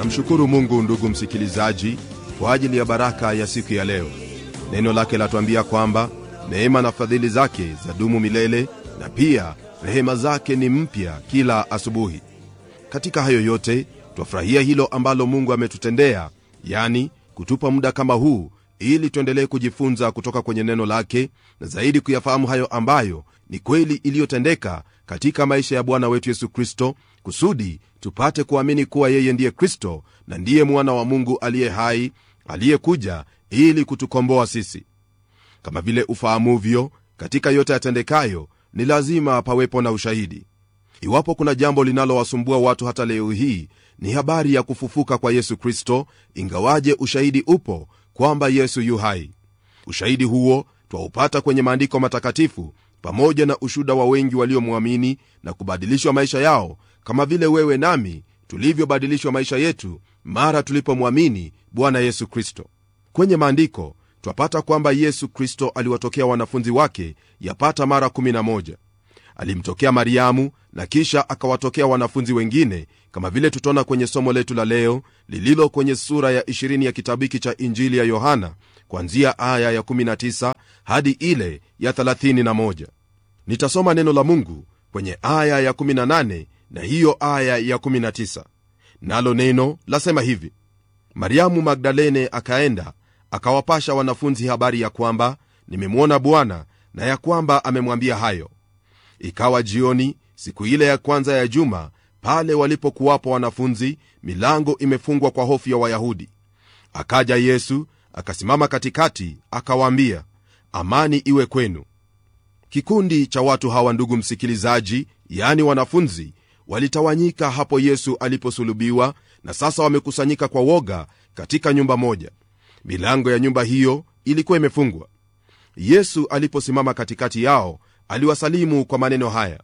namshukuru mungu ndugu msikilizaji kwa ajili ya baraka ya siku ya leo neno lake latuambia kwamba neema na fadhili zake zadumu milele na pia rehema zake ni mpya kila asubuhi katika hayo yote twafurahia hilo ambalo mungu ametutendea yani kutupa muda kama huu ili tuendelee kujifunza kutoka kwenye neno lake na zaidi kuyafahamu hayo ambayo ni kweli iliyotendeka katika maisha ya bwana wetu yesu kristo kusudi tupate kuamini kuwa yeye ndiye kristo na ndiye mwana wa mungu aliye hai aliyekuja ili kutukomboa sisi kama vile ufahamuvyo katika yote yatendekayo ni lazima pawepo na ushahidi iwapo kuna jambo linalowasumbua watu hata leo hii ni habari ya kufufuka kwa yesu kristo ingawaje ushahidi upo kwamba yesu yu hai ushahidi huo twaupata kwenye maandiko matakatifu pamoja na ushuda wa wengi waliomwamini na kubadilishwa maisha yao kama vile wewe nami tulivyobadilishwa maisha yetu mara tulipomwamini bwana yesu kristo kwenye maandiko twapata kwamba yesu kristo aliwatokea wanafunzi wake yapata mara 11 alimtokea mariamu na kisha akawatokea wanafunzi wengine kama vile tutaona kwenye somo letu la leo lililo kwenye sura ya 20 ya kitabu hiki cha injili ya yohana kwanzia aya ya 19 hadi ile ya 31 nitasoma neno la mungu kwenye aya ya 18 na hiyo aya ya 19 nalo neno lasema hivi mariamu magdalene akaenda akawapasha wanafunzi habari ya kwamba nimemwona bwana na ya kwamba amemwambia hayo ikawa jioni siku ile ya kwanza ya juma pale walipokuwapo wanafunzi milango imefungwa kwa hofu ya wayahudi akaja yesu akasimama katikati akawaambia amani iwe kwenu kikundi cha watu hawa ndugu msikilizaji yani wanafunzi walitawanyika hapo yesu aliposulubiwa na sasa wamekusanyika kwa woga katika nyumba moja milango ya nyumba hiyo ilikuwa imefungwa yesu aliposimama katikati yao aliwasalimu kwa maneno haya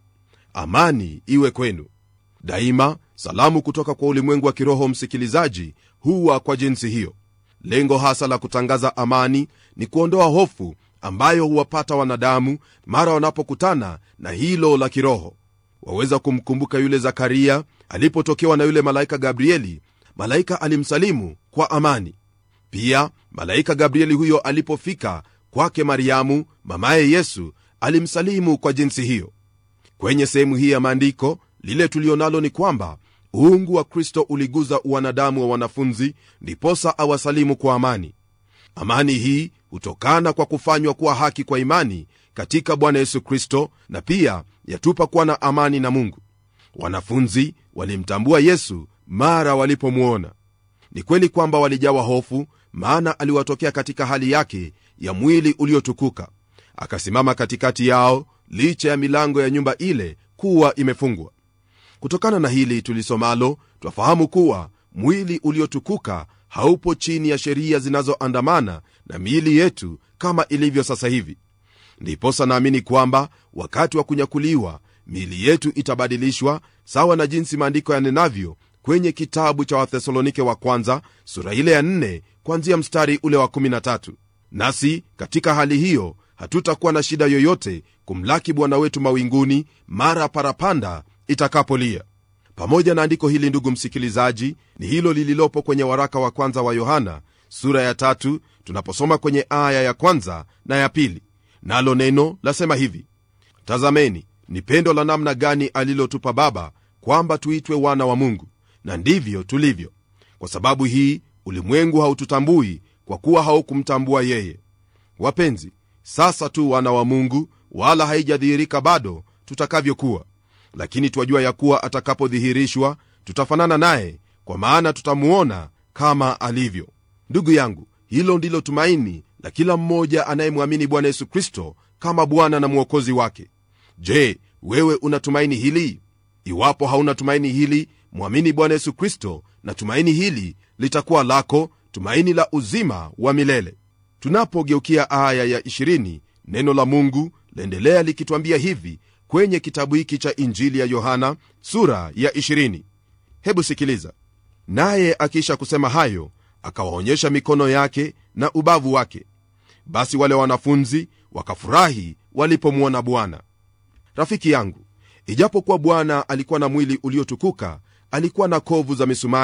amani iwe kwenu daima salamu kutoka kwa ulimwengu wa kiroho msikilizaji huwa kwa jinsi hiyo lengo hasa la kutangaza amani ni kuondoa hofu ambayo huwapata wanadamu mara wanapokutana na hilo la kiroho waweza kumkumbuka yule zakaria alipotokewa na yule malaika gabrieli malaika alimsalimu kwa amani pia malaika gabrieli huyo alipofika kwake mariamu mamaye yesu alimsalimu kwa jinsi hiyo kwenye sehemu hii ya maandiko lile tulionalo ni kwamba uungu wa kristo uliguza uwanadamu wa wanafunzi ndiposa awasalimu kwa amani amani hii hutokana kwa kufanywa kuwa haki kwa imani katika bwana yesu kristo na pia yatupa kuwa na amani na mungu wanafunzi walimtambua yesu mara walipomwona ni kweli kwamba walijawa hofu maana aliwatokea katika hali yake ya mwili uliotukuka akasimama katikati yao licha ya milango ya nyumba ile kuwa imefungwa kutokana na hili tulisomalo twafahamu kuwa mwili uliotukuka haupo chini ya sheria zinazoandamana na miili yetu kama ilivyo sasa hivi ndiposa naamini kwamba wakati wa kunyakuliwa miili yetu itabadilishwa sawa na jinsi maandiko yanenavyo kwenye kitabu cha wathesalonike wa kwanza sura ile ya 4 kwanzia mstari ule wa 13 nasi katika hali hiyo hatutakuwa na shida yoyote kumlaki bwana wetu mawinguni mara parapanda itakapolia pamoja na andiko hili ndugu msikilizaji ni hilo lililopo kwenye waraka wa kwanza wa yohana sura ya tatu tunaposoma kwenye aya ya kwanza na ya pili nalo neno lasema hivi tazameni ni pendo la namna gani alilotupa baba kwamba tuitwe wana wa mungu na ndivyo tulivyo kwa sababu hii ulimwengu haututambui kwa kuwa haukumtambua yeye wapenzi sasa tu wana wa mungu wala haijadhihirika bado tutakavyokuwa lakini twajua ya kuwa atakapodhihirishwa tutafanana naye kwa maana tutamuona kama alivyo ndugu yangu hilo ndilo tumaini la kila mmoja anayemwamini bwana yesu kristo kama bwana na mwokozi wake je wewe una tumaini hili iwapo hauna tumaini hili mwamini bwana yesu kristo na tumaini hili litakuwa lako tumaini la uzima wa milele tunapogeukia aya ya 20 neno la mungu laendelea likitwambia hivi kwenye kitabu hiki cha injili ya yohana sura ya 20 hebu sikiliza naye akiisha kusema hayo akawaonyesha mikono yake na ubavu wake basi wale wanafunzi wakafurahi walipomwona bwana rafiki yangu ijapokuwa bwana alikuwa na mwili uliotukuka alikuwa na kovu za misumari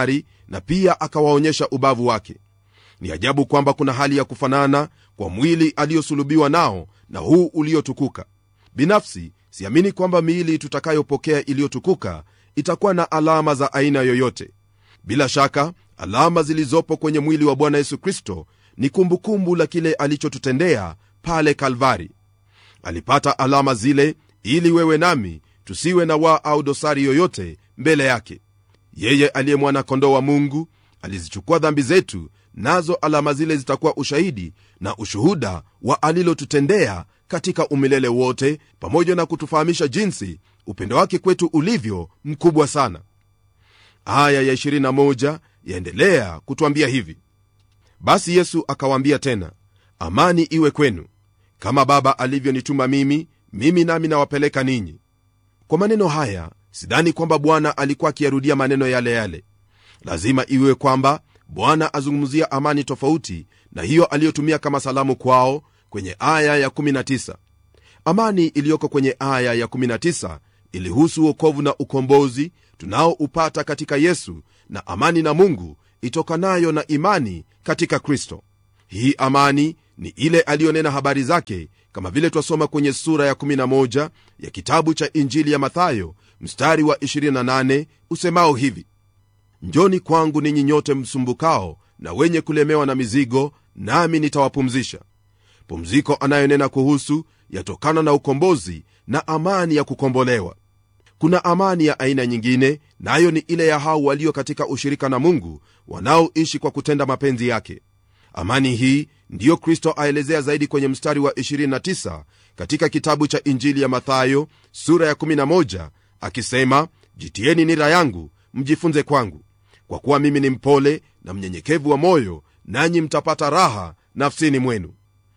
na pia akawaonyesha ubavu wake ni ajabu kwamba kuna hali ya kufanana kwa mwili aliyosulubiwa nao na huu uliotukuka binafsi siamini kwamba miili tutakayopokea iliyotukuka itakuwa na alama za aina yoyote bila shaka alama zilizopo kwenye mwili wa bwana yesu kristo ni kumbukumbu la kile alichotutendea pale kalvari alipata alama zile ili wewe nami tusiwe na waa au dosari yoyote mbele yake yeye aliye mwana-kondoo wa mungu alizichukua dhambi zetu nazo alama zile zitakuwa ushahidi na ushuhuda wa alilotutendea katika umilele wote pamoja na kutufahamisha jinsi upendo wake kwetu ulivyo mkubwa sana aya ya 21 yaendelea kutwambia hivi basi yesu akawaambia tena amani iwe kwenu kama baba alivyonituma mimi mimi nami nawapeleka ninyi kwa maneno haya sidhani kwamba bwana alikuwa akiyarudia maneno yale yale lazima iwe kwamba bwana azungumzia amani tofauti na hiyo aliyotumia kama salamu kwao kwenye aya ya19 amani iliyoko kwenye aya ya19 ilihusu uokovu na ukombozi tunaoupata katika yesu na amani na mungu itokanayo na imani katika kristo hii amani ni ile aliyonena habari zake kama vile twasoma kwenye sura ya 11 ya kitabu cha injili ya mathayo mstari wa 28 usemao hivi njoni kwangu ninyi nyote msumbukao na wenye kulemewa na mizigo nami nitawapumzisha pumziko anayonena kuhusu yatokana na ukombozi na amani ya kukombolewa kuna amani ya aina nyingine nayo na ni ile ya hao walio katika ushirika na mungu wanaoishi kwa kutenda mapenzi yake amani hii ndiyo kristo aelezea zaidi kwenye mstari wa 29 katika kitabu cha injili ya mathayo sura ya 11 akisema jitieni nira yangu mjifunze kwangu kwa kuwa mimi ni mpole na mnyenyekevu wa moyo nanyi mtapata raha nafsini mwenu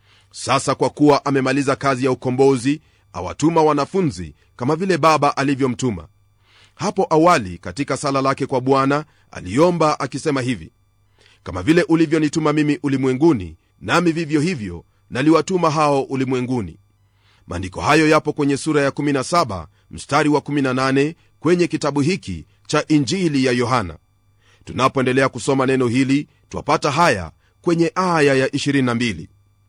sasa kwa kuwa amemaliza kazi ya ukombozi awatuma wanafunzi kama vile baba alivyomtuma hapo awali katika sala lake kwa bwana aliomba akisema hivi kama vile ulivyonituma mimi ulimwenguni nami vivyo hivyo naliwatuma hao ulimwenguni maandiko hayo yapo kwenye sura ya 17 mstari wa 18 kwenye kitabu hiki cha injili ya yohana tunapoendelea kusoma neno hili twapata haya kwenye aya ya 22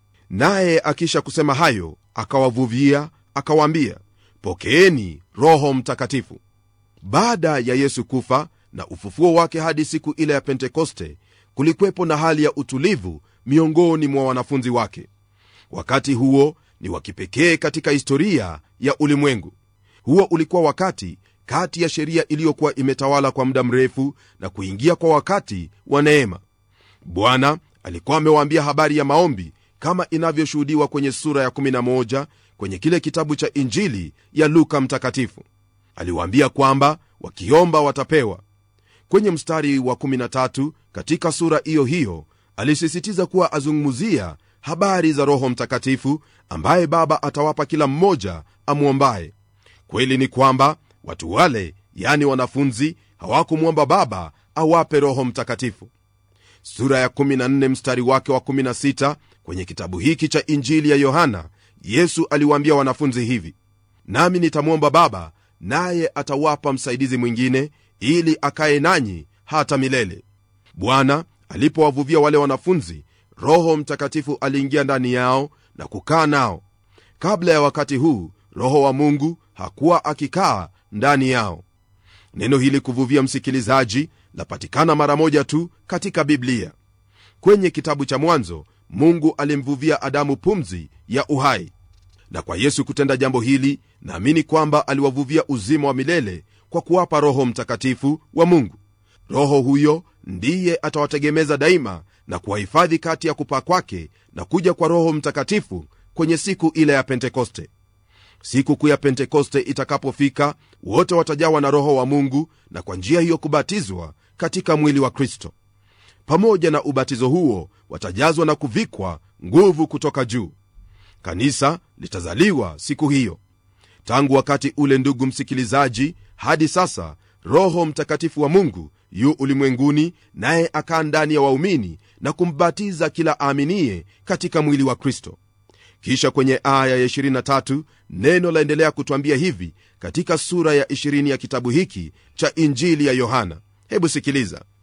naye akisha kusema hayo akawavuvia akawaambia pokeeni roho mtakatifu baada ya yesu kufa na ufufuo wake hadi siku ile ya pentekoste kulikwepo na hali ya utulivu miongoni mwa wanafunzi wake wakati huo ni wa kipekee katika historia ya ulimwengu huo ulikuwa wakati kati ya sheria iliyokuwa imetawala kwa muda mrefu na kuingia kwa wakati wa neema bwana alikuwa amewaambia habari ya maombi kama inavyoshuhudiwa kwenye sura ya 11 kwenye kile kitabu cha injili ya luka mtakatifu aliwaambia kwamba wakiomba watapewa kwenye mstari wa 13 katika sura hiyo hiyo alisisitiza kuwa azungumzia habari za roho mtakatifu ambaye baba atawapa kila mmoja amwombaye kweli ni kwamba watu wale yani wanafunzi hawakumwomba baba awape roho mtakatifu sura ya 14 mstari wake wa 16 kwenye kitabu hiki cha injili ya yohana yesu aliwaambia wanafunzi hivi nami nitamwomba baba naye atawapa msaidizi mwingine ili akaye nanyi hata milele bwana alipowavuvia wale wanafunzi roho mtakatifu aliingia ndani yao na kukaa nao kabla ya wakati huu roho wa mungu hakuwa akikaa ndani yao neno hili kuvuvia msikilizaji lapatikana mara moja tu katika biblia kwenye kitabu cha mwanzo mungu alimvuvia adamu pumzi ya uhai na kwa yesu kutenda jambo hili naamini kwamba aliwavuvia uzima wa milele kwa kuwapa roho mtakatifu wa mungu roho huyo ndiye atawategemeza daima na kuwahifadhi kati ya kupaa kwake na kuja kwa roho mtakatifu kwenye siku ile ya pentekoste siku kuu ya pentekoste itakapofika wote watajawa na roho wa mungu na kwa njia hiyo kubatizwa katika mwili wa kristo pamoja na ubatizo huo watajazwa na kuvikwa nguvu kutoka juu kanisa litazaliwa siku hiyo tangu wakati ule ndugu msikilizaji hadi sasa roho mtakatifu wa mungu yu ulimwenguni naye akaa ndani ya waumini na kumbatiza kila aaminiye katika mwili wa kristo kisha kwenye aya ya 23 neno laendelea kutwambia hivi katika sura ya 20 ya kitabu hiki cha injili ya yohana hebu sikiliza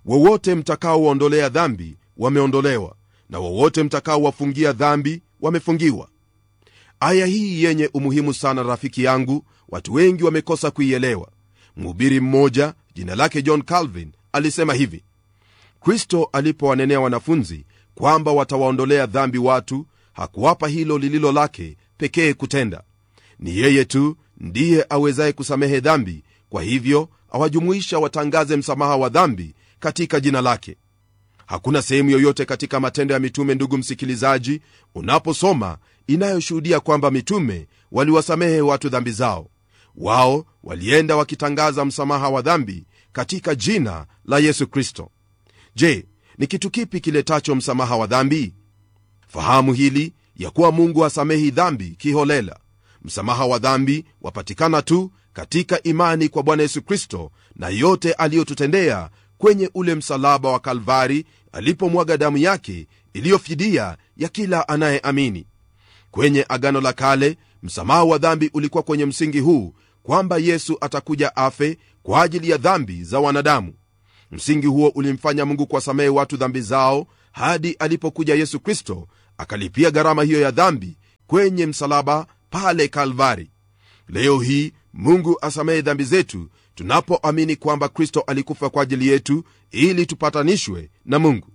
wowote mtakaowaondolea dhambi wameondolewa na wowote mtakaowafungia dhambi wamefungiwa aya hii yenye umuhimu sana rafiki yangu watu wengi wamekosa kuielewa mhubiri mmoja jina lake john calvin alisema hivi kristo alipowanenea wanafunzi kwamba watawaondolea dhambi watu hakuwapa hilo lililo lake pekee kutenda ni yeye tu ndiye awezaye kusamehe dhambi kwa hivyo awajumuisha watangaze msamaha wa dhambi katika jina lake hakuna sehemu yoyote katika matendo ya mitume ndugu msikilizaji unaposoma inayoshuhudia kwamba mitume waliwasamehe watu dhambi zao wao walienda wakitangaza msamaha wa dhambi katika jina la yesu kristo je ni kitu kipi kiletacho msamaha wa dhambi fahamu hili ya kuwa mungu hasamehi dhambi kiholela msamaha wa dhambi wapatikana tu katika imani kwa bwana yesu kristo na yote aliyotutendea kwenye ule msalaba wa kalvari alipomwaga damu yake iliyofidia ya kila anayeamini kwenye agano la kale msamaha wa dhambi ulikuwa kwenye msingi huu kwamba yesu atakuja afe kwa ajili ya dhambi za wanadamu msingi huo ulimfanya mungu kuwasamehe watu dhambi zao hadi alipokuja yesu kristo akalipia gharama hiyo ya dhambi kwenye msalaba pale kalvari leo hii mungu asamehe dhambi zetu tunapoamini kwamba kristo alikufa kwa ajili yetu ili tupatanishwe na mungu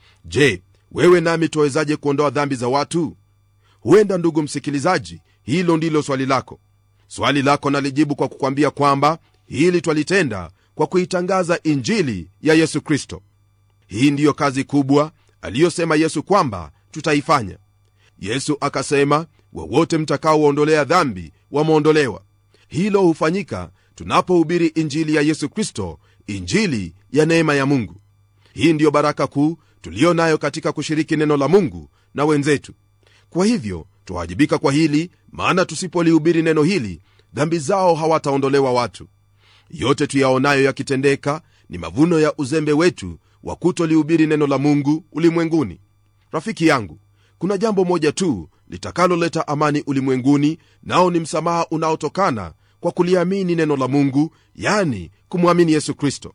je wewe nami tuwezaje kuondoa dhambi za watu huenda ndugu msikilizaji hilo ndilo swali lako swali lako nalijibu kwa kukwambia kwamba hili twalitenda kwa kuitangaza injili ya yesu kristo hii ndiyo kazi kubwa aliyosema yesu kwamba tutaifanya yesu akasema wowote mtakaowaondolea dhambi wameondolewa hilo hufanyika tunapohubiri injili ya yesu kristo injili ya neema ya mungu hii ndiyo baraka kuu tuliyo nayo katika kushiriki neno la mungu na wenzetu kwa hivyo twawajibika kwa hili maana tusipolihubiri neno hili dhambi zao hawataondolewa watu yote tuyaonayo yakitendeka ni mavuno ya uzembe wetu wa kutolihubiri neno la mungu ulimwenguni rafiki yangu kuna jambo moja tu litakaloleta amani ulimwenguni nao ni msamaha unaotokana kwa kuliamini neno la mungu yani kumwamini yesu kristo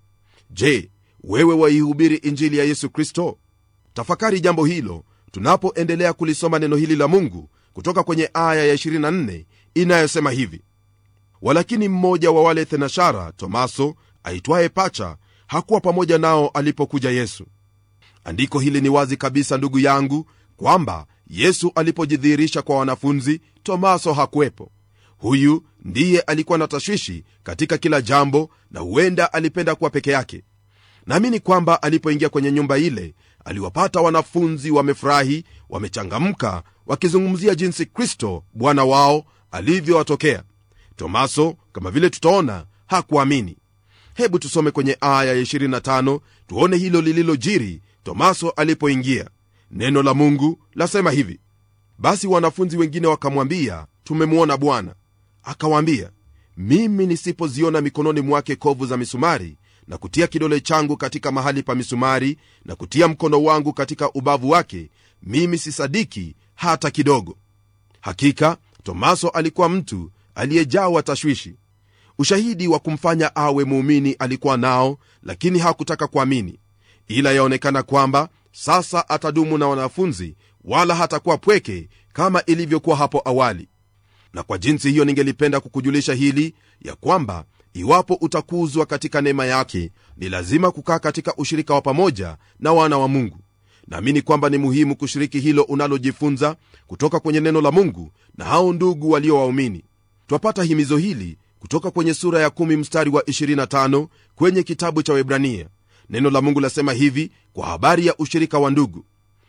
je wewe waihubiri injili ya yesu kristo tafakari jambo hilo tunapoendelea kulisoma neno hili la mungu kutoka kwenye aya ya 24 inayosema hivi walakini mmoja wa wale thenashara tomaso aitwaye pacha hakuwa pamoja nao alipokuja yesu andiko hili ni wazi kabisa ndugu yangu kwamba yesu alipojidhihirisha kwa wanafunzi tomaso hakuwepo huyu ndiye alikuwa na tashwishi katika kila jambo na huenda alipenda kuwa peke yake naamini kwamba alipoingia kwenye nyumba ile aliwapata wanafunzi wamefurahi wamechangamka wakizungumzia jinsi kristo bwana wao alivyowatokea tomaso kama vile tutaona hakuamini hebu tusome kwenye aya ya 25 tuone hilo lililojiri tomaso alipoingia neno la mungu lasema hivi basi wanafunzi wengine wakamwambia tumemwona bwana akawaambia mimi nisipoziona mikononi mwake kovu za misumari na kutia kidole changu katika mahali pa misumari na kutia mkono wangu katika ubavu wake mimi sisadiki hata kidogo hakika tomaso alikuwa mtu aliyejawa tashwishi ushahidi wa kumfanya awe muumini alikuwa nao lakini hakutaka kuamini ila yaonekana kwamba sasa atadumu na wanafunzi wala hatakuwa pweke kama ilivyokuwa hapo awali na kwa jinsi hiyo ningelipenda kukujulisha hili ya kwamba iwapo utakuzwa katika neema yake ni lazima kukaa katika ushirika wa pamoja na wana wa mungu naamini kwamba ni muhimu kushiriki hilo unalojifunza kutoka kwenye neno la mungu na hao ndugu walio waumini twapata himizo hili kutoka kwenye sura ya 1 mstari wa 25 kwenye kitabu cha webrania neno la mungu lasema hivi kwa habari ya ushirika wa ndugu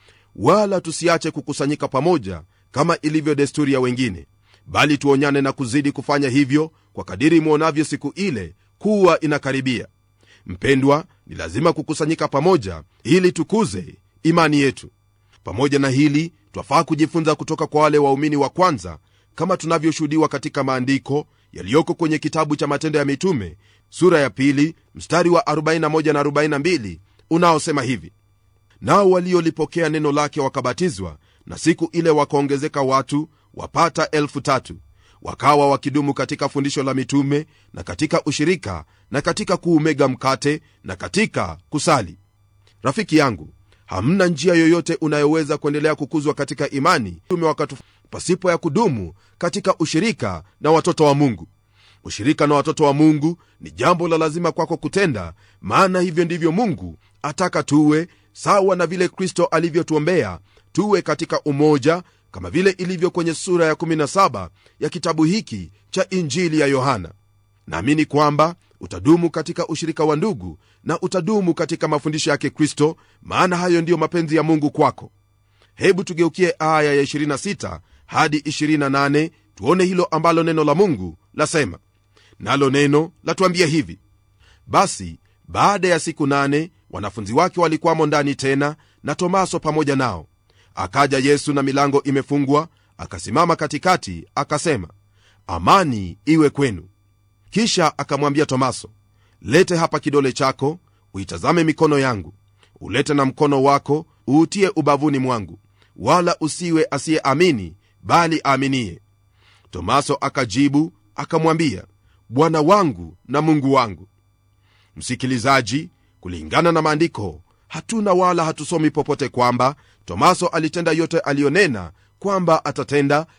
wala tusiache kukusanyika pamoja kama ilivyo desturi ya wengine bali tuonyane na kuzidi kufanya hivyo kwa kadiri mwonavyo siku ile kuwa inakaribia mpendwa ni lazima kukusanyika pamoja ili tukuze imani yetu pamoja na hili twafaa kujifunza kutoka kwa wale waumini wa kwanza kama tunavyoshuhudiwa katika maandiko yaliyoko kwenye kitabu cha matendo ya mitume sura ya pili mstari wa 41 na 42 unaosema hivi nao waliolipokea neno lake wakabatizwa na siku ile wakaongezeka watu wapata elfu tatu wakawa wakidumu katika fundisho la mitume na katika ushirika na katika kuumega mkate na katika kusali rafiki yangu hamna njia yoyote unayoweza kuendelea kukuzwa katika imani ume wakati pasipo ya kudumu katika ushirika na watoto wa mungu ushirika na watoto wa mungu ni jambo la lazima kwako kutenda maana hivyo ndivyo mungu ataka tuwe sawa na vile kristo alivyotuombea tuwe katika umoja kama vile ilivyo kwenye sura ya 17 ya kitabu hiki cha injili ya yohana naamini kwamba utadumu katika ushirika wa ndugu na utadumu katika mafundisho yake kristo maana hayo ndiyo mapenzi ya mungu kwako hebu tugeukie aya ya 26 hadi 28 tuone hilo ambalo neno la mungu lasema nalo neno latuambia hivi basi baada ya siku nane wanafunzi wake walikwamo ndani tena na tomaso pamoja nao akaja yesu na milango imefungwa akasimama katikati akasema amani iwe kwenu kisha akamwambia tomaso lete hapa kidole chako uitazame mikono yangu ulete na mkono wako uutie ubavuni mwangu wala usiwe asiyeamini bali aaminie tomaso akajibu akamwambia bwana wangu na mungu wangu msikilizaji kulingana na maandiko hatuna wala hatusomi popote kwamba tomaso alitenda yote aliyonena kwamba atatenda